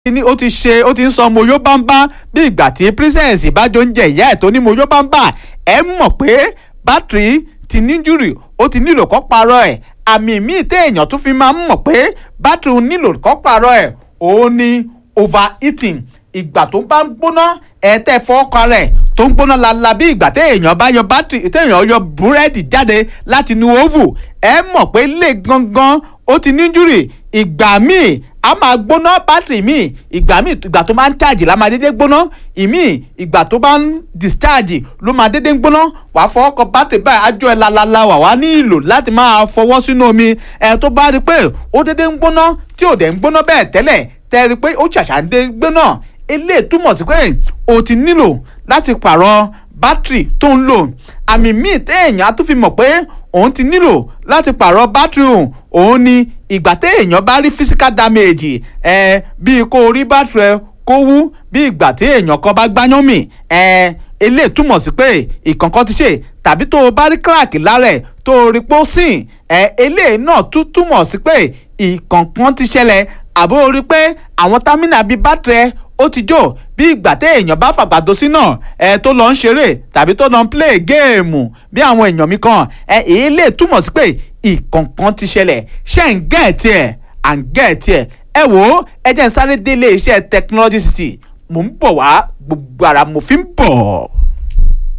ní ó ti ṣe ó ti ń sọ moyó bámbá bí ìgbà tí princess ìbájọ ń jẹ ìyá ẹ̀ tó ní moyó bámbá ẹ mọ̀ pé bátìrì ti níjúrì ó ti nílò kó parọ́ ẹ̀ àmì míì téèyàn tún fi máa ń mọ̀ pé bátìrì nílò kó parọ́ ẹ̀ òun ni overheating ìgbà tó bá ń gbóná ẹ tẹ́ fọ́ọ̀kọ rẹ̀ tó ń gbóná lala bí ìgbà téèyàn bá yọ bátìrì téèyàn yọ búrẹ́dì jáde láti inú oven ẹ mọ̀ pé lè gangan ó ti níjúrì ìgbà míì a máa gbóná bátìrì míì ìgbà míì ìgbà tó máa ń charge la máa dédé gbóná ìmíì ìgbà tó bá ń discharge ló máa dédé gbóná wàá fọwọ́ kan bátìrì báyìí ájọ ẹ̀ lalala wà wá nílò láti máa fọwọ́ sínú omi ẹ̀ tó bá rí i pé ó dédé ń gbóná tí ò dẹ̀ ń gbóná bẹ́ẹ̀ tẹ́lẹ̀ tẹ́ rí i pé ó ṣàṣà ń dé gbóná eléyìí túmọ̀ sí pé o ti nílò láti pààrọ̀ bátìrì tó ń lò àmì míì téèyàn á tún fi mọ̀ pé òun ti nílò láti pààrọ̀ bátìrì òun òun ni ìgbà téèyàn bá rí physical damage ẹ bíi kó o rí bátìrì ẹ kó wú bí ìgbà tí èèyàn kan bá gbáyán mì ẹ eléyìí túmọ̀ sí pé ìkànkan ti ṣe tàbí tó o bá rí crack lára ẹ̀ tó o rí pọ́ sìn ẹ eléyìí náà tún túmọ̀ sí pé ìkànkan ti ṣẹlẹ̀ àbó o rí pé àwọn támínà bíi bátìrì ẹ ó ti jó bí ìgbà téèyàn bá fàgbàdo sí náà ẹ tó lọ ń ṣeré tàbí tó lọ ń play géèmù bí àwọn èèyàn mi kan ẹ èyí lè túmọ̀ sí pé ìkọ̀ǹkan ti ṣẹlẹ̀ ṣe ń gẹ̀ẹ́tì ẹ̀ à ń gẹ̀ẹ́tì ẹ̀ ẹ wò ó ẹ jẹ́ ń sáré délé iṣẹ́ technology city mò ń bọ̀ wá gbogbo ara mo fi ń bọ̀.